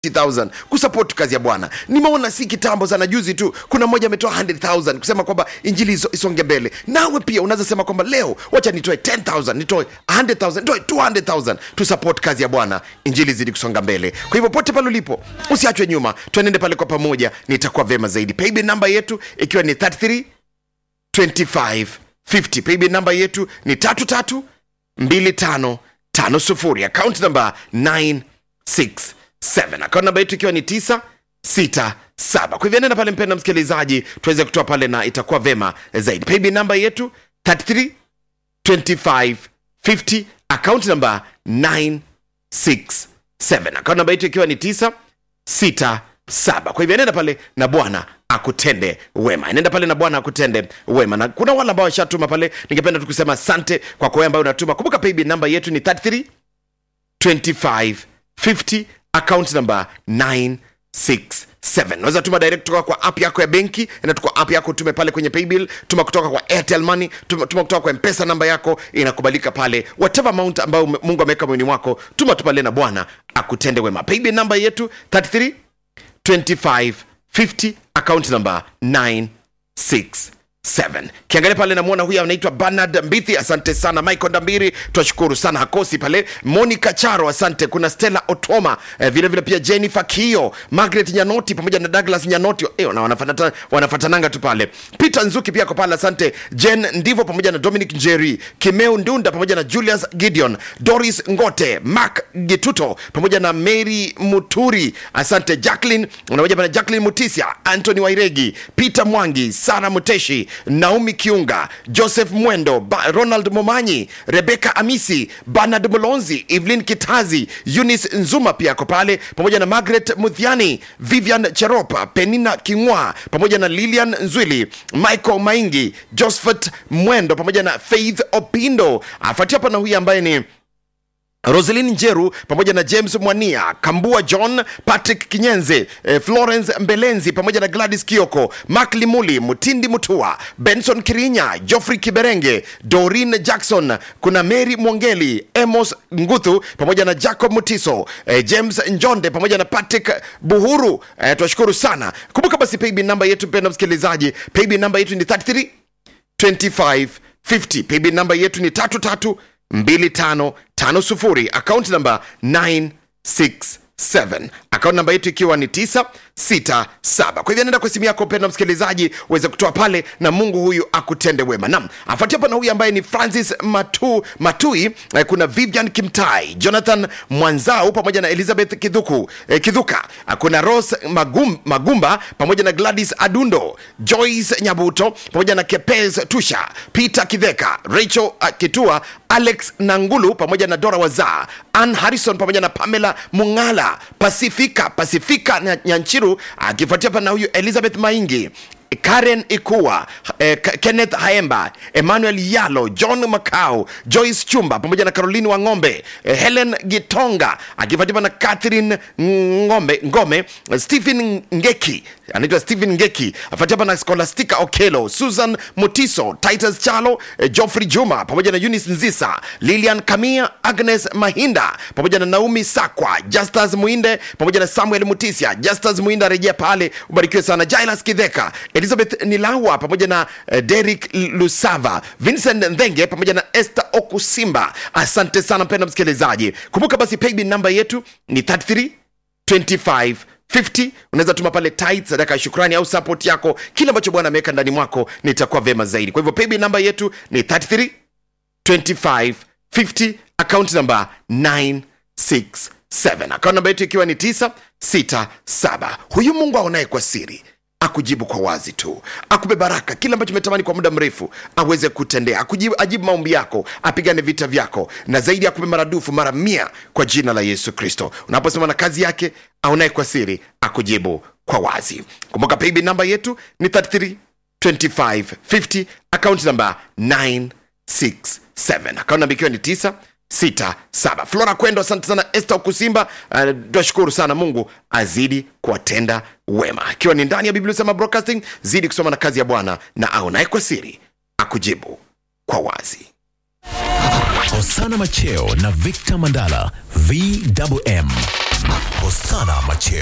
50,000 kusupport kazi ya bwana nimeona si kitambo sana juzi tu kuna mmoja ametoa 100000 kusema kwamba injili iso- isonge mbele nawe pia unaweza sema kwamba leo wacha nitoe 10000 nitoe 100000 nitoe 200000 tu support kazi ya bwana injili zidi kusonga mbele kwa hivyo pote pale ulipo usiachwe nyuma tuenende pale kwa pamoja nitakuwa vema zaidi paybill namba yetu ikiwa ni 33 25 50 paybill namba yetu ni 33 25 50 account namba 967 account namba yetu ikiwa ni 967 kwa hivyo nenda pale mpenda msikilizaji tuweze kutoa pale na itakuwa vema zaidi paybill namba yetu 33 25 50 account namba 967 account namba yetu ikiwa ni 967 kwa hivyo nenda pale na bwana akutende wema nenda pale na bwana akutende wema na kuna wale ambao washatuma pale ningependa tu kusema asante kwa kwa wewe ambayo unatuma kumbuka paybill namba yetu ni 33 25 50 account number 967 unaweza tuma direct kutoka kwa app yako ya benki enda tu kwa app yako tume pale kwenye paybill tuma kutoka kwa airtel money tuma, tuma kutoka kwa mpesa namba yako inakubalika pale whatever amount ambayo ume- mungu ameweka moyoni mwako tuma tu pale na bwana akutende wema paybill namba yetu 33 25 50 account number 967 kiangalia pale namwona huyu anaitwa bernard mbithi asante sana michael ndambiri twashukuru sana hakosi pale monica charo asante kuna stella otoma eh, vile vile pia jennifer kio margaret nyanoti pamoja na douglas nyanoti eh, na wanafatana- wanafatananga tu pale peter nzuki pia ko pale asante jen ndivo pamoja na dominic njeri kimeu ndunda pamoja na julius gideon doris ngote mark gituto pamoja na mary muturi asante jacklin unamoja pana jacklin mutisia antony wairegi peter mwangi sara muteshi naomi kiunga joseph mwendo ba, ronald momanyi rebeka amisi bernard mulonzi evelyn kitazi eunice nzuma pia ako pale pamoja na margaret mudhiani vivian cheropa penina kingwa pamoja na lilian nzwili michael maingi josephat mwendo pamoja na faith opindo afuatia hapa na huyu ambaye ni roselin njeru pamoja na james mwania kambua john patrick kinyenze eh, florence mbelenzi pamoja na gladys kioko mak limuli mutindi mutua benson kirinya joffrey kiberenge dorin jackson kuna mary mwongeli emos nguthu pamoja na jacob mutiso eh, james njonde pamoja na patrick buhuru eh, twashukuru sana kumbuka basi paybill namba yetu mpenda msikilizaji paybill namba yetu ni 33 2550 paybill namba yetu ni tatu tatu mbili tano tano sufuri account namba 967 account namba yetu ikiwa ni 967 kwa hivyo nenda kwa simu yako mpenda msikilizaji uweze kutoa pale na mungu huyu akutende wema nam afuatia hapa na huyu ambaye ni francis Matu, matui eh, kuna vivian kimtai jonathan mwanzau pamoja na elizabeth kidhuku eh, kidhuka Ah, kuna ros Magum, magumba pamoja na gladys adundo joyce nyabuto pamoja na kepes tusha peter kidheka rachel uh, kitua alex nangulu pamoja na dora wazaa ann harrison pamoja na pamela mungala pasifika pasifika na nyanchiru akifuatia hapa na huyu elizabeth maingi karen ikua eh, K- kenneth haemba emmanuel yalo john macau joyce chumba pamoja na caroline wang'ombe eh, helen gitonga akifuatiwa na catherine ngombe ngome stephen ngeki anaitwa stephen ngeki afuatiwa na scholastica okelo susan mutiso titus chalo eh, joffrey juma pamoja na eunice nzisa lilian kamia agnes mahinda pamoja na naomi sakwa justus muinde pamoja na samuel mutisia justus muinde arejea pale ubarikiwe sana jailas kidheka elizabeth nilawa pamoja na uh, derik lusava vincent ndhenge pamoja na esther okusimba asante sana mpenda msikilizaji kumbuka basi paybill namba yetu ni 33 25 50 unaweza tuma pale tit sadaka ya shukrani au support yako kile ambacho bwana ameweka ndani mwako nitakuwa vema zaidi kwa hivyo paybill namba yetu ni 33 25 50 account number 967 account namba yetu ikiwa ni 967 huyu mungu aonaye kwa siri akujibu kwa wazi tu akupe baraka kile ambacho umetamani kwa muda mrefu aweze kutendea akujibu, ajibu maombi yako apigane vita vyako na zaidi akupe maradufu mara mia kwa jina la yesu kristo unaposema na kazi yake aonaye kwa siri akujibu kwa wazi kumbuka paybill namba yetu ni 33 25 50 account number 967 account namba ikiwa ni 9 sita saba flora kwendo asante sana este kusimba uh, twashukuru sana mungu azidi kuwatenda wema akiwa ni ndani ya biblia sema broadcasting zidi kusoma na kazi ya bwana na aonaye kwa siri akujibu kwa wazi Osana Macheo na Victor Mandala VMM Hosana Macheo.